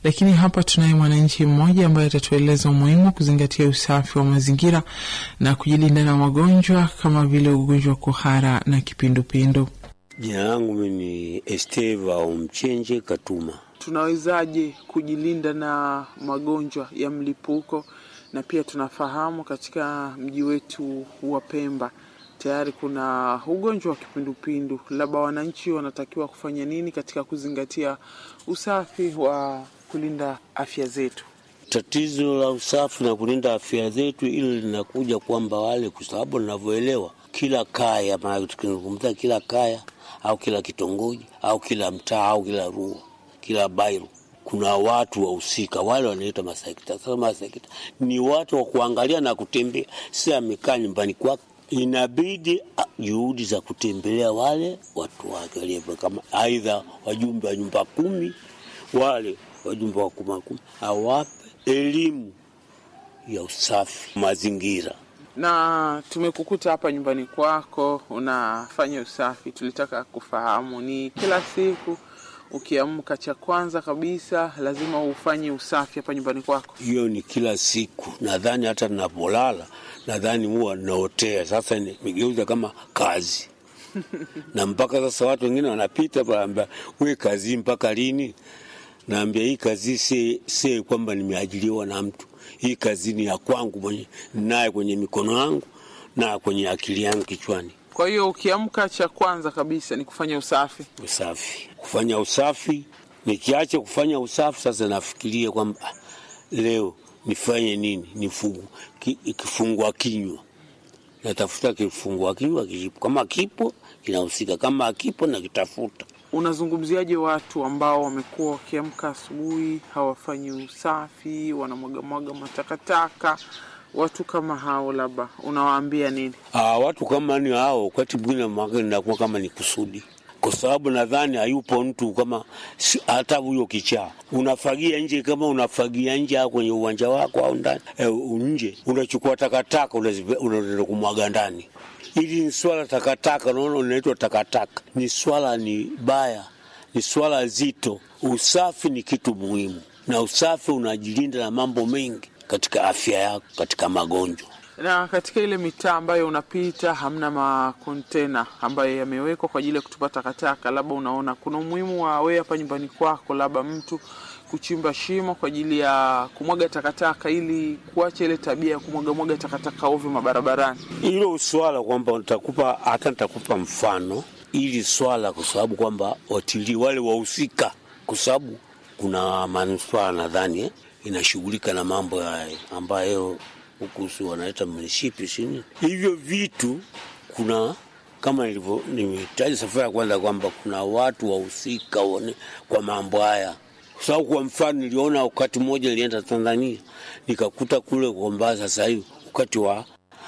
lakini hapa tunaye mwananchi mmoja ambaye atatueleza umuhimu wa kuzingatia usafi wa mazingira na kujilinda na magonjwa kama vile ugonjwa wa kuhara na kipindupindu. Jina langu mimi ni Esteva Omchenje Katuma. Tunawezaje kujilinda na magonjwa ya mlipuko? Na pia tunafahamu katika mji wetu wa Pemba tayari kuna ugonjwa wa kipindupindu, labda wananchi wanatakiwa kufanya nini katika kuzingatia usafi wa kulinda afya zetu? Tatizo la usafi na kulinda afya zetu, ili linakuja kwamba wale, kwa sababu ninavyoelewa, kila kaya, maana tukizungumza kila kaya au kila kitongoji au kila mtaa au kila rua, kila bairo kuna watu wahusika wale wanaita masekta. Sasa masekta ni watu wa kuangalia na kutembea, si amekaa nyumbani kwake inabidi juhudi za kutembelea wale watu wake walio kama aidha wajumbe wa nyumba kumi, wale wajumbe wa kuma kumi, awape elimu ya usafi mazingira. Na tumekukuta hapa nyumbani kwako unafanya usafi, tulitaka kufahamu ni kila siku ukiamka, cha kwanza kabisa lazima ufanye usafi hapa nyumbani kwako? Hiyo ni kila siku, nadhani hata ninapolala nadhani huwa naotea. Sasa nimegeuza kama kazi na mpaka sasa watu wengine wanapita panaambia, we kazi mpaka lini? Naambia hii kazi si, si kwamba nimeajiriwa na mtu. Hii kazi ni ya kwangu mwenye naye kwenye mikono yangu na kwenye akili yangu kichwani. Kwa hiyo ukiamka, cha kwanza kabisa ni kufanya usafi. Usafi, kufanya usafi. Nikiacha kufanya usafi, sasa nafikiria kwamba leo nifanye nini? Nifungu ki, kifungua kinywa, natafuta kifungua kinywa kipo, kama kipo kinahusika, kama akipo nakitafuta. Unazungumziaje watu ambao wamekuwa wakiamka asubuhi hawafanyi usafi, wanamwagamwaga matakataka? Watu kama hao labda unawaambia nini? Aa, watu kama ni hao, wakati mwingine mwaka inakuwa kama ni kusudi kwa sababu nadhani hayupo mtu kama hata huyo kichaa unafagia nje, kama unafagia nje au kwenye uwanja wako au ndani e, nje unachukua takataka unaenda kumwaga ndani. Hili ni swala takataka, unaona, unaitwa takataka. Ni swala ni baya, ni swala zito. Usafi ni kitu muhimu, na usafi unajilinda na mambo mengi katika afya yako, katika magonjwa na katika ile mitaa ambayo unapita hamna makontena ambayo yamewekwa kwa ajili ya kutupa takataka, labda unaona kuna umuhimu wa wewe hapa nyumbani kwako, labda mtu kuchimba shimo kwa ajili ya kumwaga takataka, ili kuacha ile tabia ya kumwagamwaga takataka ovyo mabarabarani. Hilo swala kwamba nitakupa hata nitakupa mfano ili swala, kwa sababu kwamba watilii wale wahusika, kwa sababu kuna manispaa nadhani eh, inashughulika na mambo haya ambayo huku si wanaita mnishipi sini hivyo vitu. Kuna kama nilivyo nimetaja safari ya kwanza kwamba kuna watu wahusika kwa mambo haya, kwa sababu kwa mfano niliona wakati mmoja nilienda Tanzania nikakuta kule kwamba sasa hivi wakati wa